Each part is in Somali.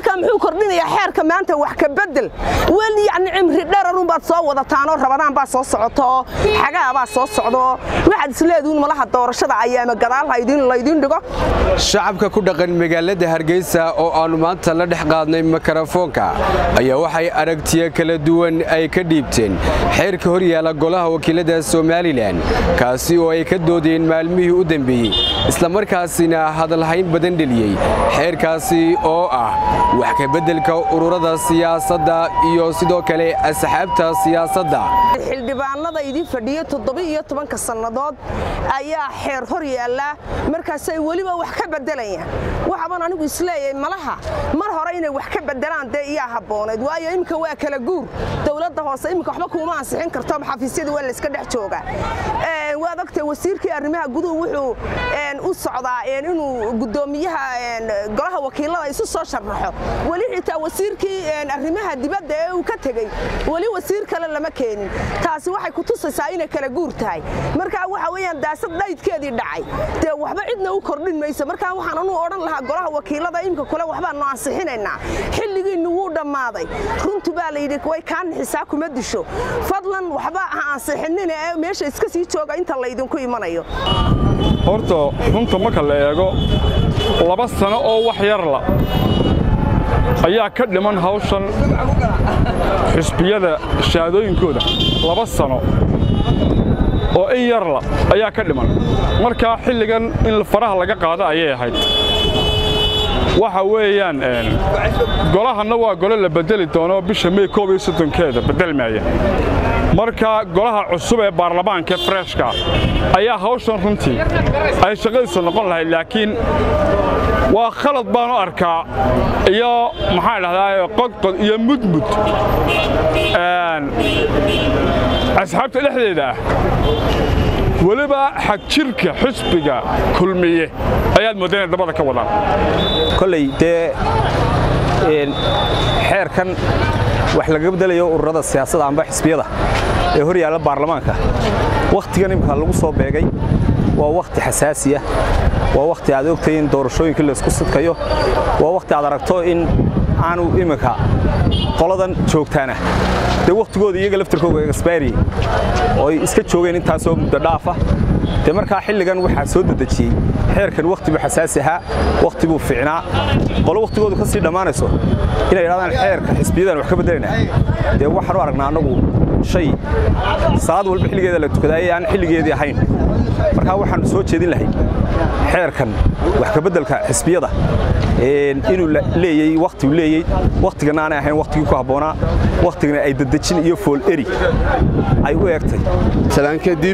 markaa muxuu kordhinayaa xeerka maanta wax ka bedel weli yacni cimri dherarunbaad soo wadataanoo rabadaan baa soo socota oo xagaa baa soo socdaoo waxaad isleeduun malaha doorashada ayaama gadaal laydin dhigo shacabka ku dhaqan magaalada hargeysa oo aannu maanta la dhex qaadnay mikrofoonka ayaa waxay aragtiyo kala duwan ay ka dhiibteen xeerka hor yaala golaha wakiilada somalilan kaasi oo ay ka doodeen maalmihii u dambeeyey islamarkaasina hadalhayn badan dheliyey xeerkaasi oo ah wax ka beddelka ururada siyaasadda iyo sidoo kale asxaabta siyaasadda xildhibaanada idin fadhiya toddoba-iyo tobanka sannadood ayaa xeer hor yaallaa markaasay weliba wax ka beddelayaan waxaban anigu isleeyahay malaha mar hore inay wax ka beddelaan dee iyaa habboonayd waayo iminka waa kala guur dowladda hoose iminka waxba kuuma ansixin karto xafiisyada waa layska dhex joogaa waad ogtay wasiirkii arrimaha guduhu wuxuu u socdaa inuu guddoomiyaha golaha wakiilada isu soo sharaxo weli xitaa wasiirkii arrimaha dibadda ee uu ka tegey weli wasiir kale lama keenin taasi waxay ku tusaysaa inay kala guur tahay markaa waxa weeyaan daasad dhaydkeedii dhacay dee waxba cidna u kordhin mayso markaa waxaan anuu odhan lahaa golaha wakiilada imika kule waxbaannu ansixinaynaa xilligiinnu wuu dhammaaday runtu baa layidhi way kaa nixisaa kuma disho fadlan waxba ha ansixinina ee meesha iska sii jooga inta laydinku imanayo horta runta marka la eego laba sano oo wax yarla ayaa ka dhiman hawshan xisbiyada shahaadooyinkooda laba sano oo in yarla ayaa ka dhiman markaa xilligan in faraha laga qaado ayay ahayd waxa weeyaan golahanna waa gole la bedeli doono bisha mey koob iyo soddonkeeda beddelmaaya marka golaha cusub ee baarlamaanka freshka ayaa hawshan runtii ay shaqadiisa noqon lahayd laakiin waa khalad baanu arkaa iyo maxaan dhahdaa qodqod iyo mudmud asxaabta dhexdeeda ah weliba xagjirka xisbiga kulmiye ayaad moodda inay dabada ka wadaan kolley dee xeerkan wax laga beddelayo ururada siyaasadda amba xisbiyada ee hor yaalla baarlamaanka wakhtigan imika lagu soo beegay waa wakhti xasaasiya waa wakhti aad ogtay in doorashooyinkii laysku sidkayo waa wakhti aad aragto in aanu iminka qoladan joogtaana dee wakhtigooda iyaga laftirkooga exbairi oo ay iska joogeen intaasoo muddo dhaafa dee markaa xilligan waxaa soo dedejiyey xeerkan wakhti buu xasaasi ahaa wakhti buu fiicnaa qolo wakhtigoodu ka sii dhammaanayso inay idhahdaan xeerka xisbiyadan wax ka beddelayna dee waxaan u aragnaa annagu shay salaad walba xilligeeda la tukadaayay aan xilligeedii ahayn markaa waxaannu soo jeedin lahay xeerkan wax ka beddelka xisbiyada inuu leeyey wakhtigu leeyey wakhtigana aanay ahayn wakhtigii ku habboonaa wakhtigana ay dadejin iyo fool eri ay u eegtay salaan kadib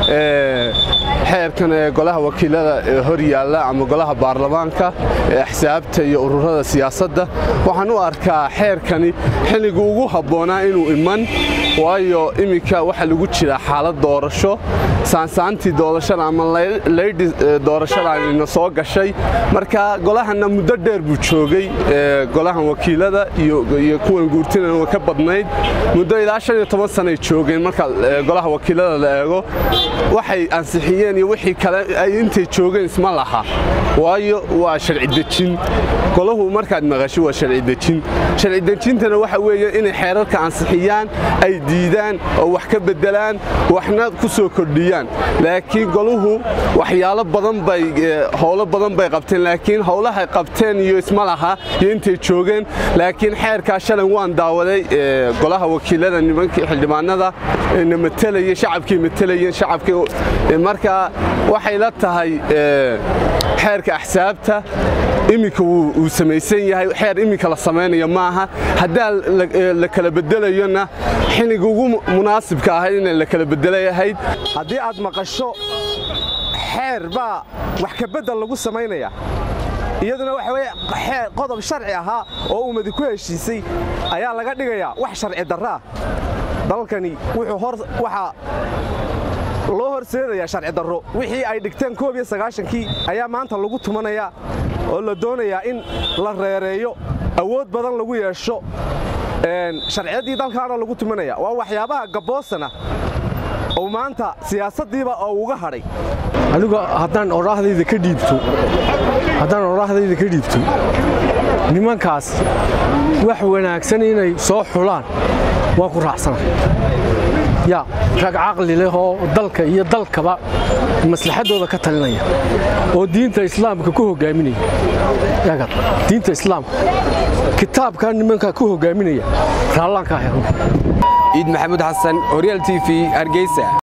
xeerkan ee golaha wakiilada ee hor yaalla ama golaha baarlamaanka ee axsaabta iyo ururada siyaasadda waxaan u arkaa xeerkani xilligu ugu habboonaa inuu iman waayo iminka waxaa lagu jiraa xaalad doorasho saansaantii doorashada ama laydhi doorashadaanina soo gashay marka golahanna muddo dheer buu joogay golahan wakiilada iyo kuwan guurtinana way ka badnayd muddo ilaa shan iyo toban sanay joogeen marka golaha wakiilada la eego waxay ansixiyeen iyo wixii kale ay intay joogeen isma laha waayo waa sharci dejin golahu markaad maqasho waa sharci dejin sharci dejintana waxa weeye inay xeerarka ansixiyaan ay diidaan oo wax ka beddelaan waxna ku soo kordhiyaan laakiin goluhu waxyaalo badan bay howlo badan bay qabteen laakiin howlahay qabteen iyo isma laha iyo intay joogeen laakiin xeerkaa shalan waan daawaday golaha wakiilada nimankii xildhibaanada na matelaya shacabkii matalayeen shacabkii marka waxay la tahay xeerka axsaabta iminka wuu samaysan yahay xeer iminka la samaynaya maaha haddaa la kala bedelayona xilliga ugu munaasibka ahayd in la kala bedelayahayd haddii aad maqasho xeer baa wax ka beddel lagu samaynaya iyaduna waxa weye qodob sharci ahaa oo ummadi ku heshiisay ayaa laga dhigayaa wax sharci darraa dalkani waxaa loo horseedayaa sharci darro wixii ay dhigteen koob iyo sagaashankii ayaa maanta lagu tumanayaa oo la doonayaa in la reereeyo awood badan lagu yeesho sharciyaddii dalkaana lagu tumanaya waa waxyaabaha gabboosana oo maanta siyaasaddiiba oo uga hadhay anigu haddaan odhaahdayda ka dhiibto haddaan odhaahdayda ka dhiibto nimankaas wax wanaagsan inay soo xulaan waan ku raacsana yaa rag caqli leh oo dalka iyo dalkaba maslaxaddooda ka talinaya oo diinta islaamka ku hogaaminaya diinta islaamka kitaabkaa nimankaa ku hogaaminaya raallaan ka helo ciid maxamuud xasan horyaal t v hargeysa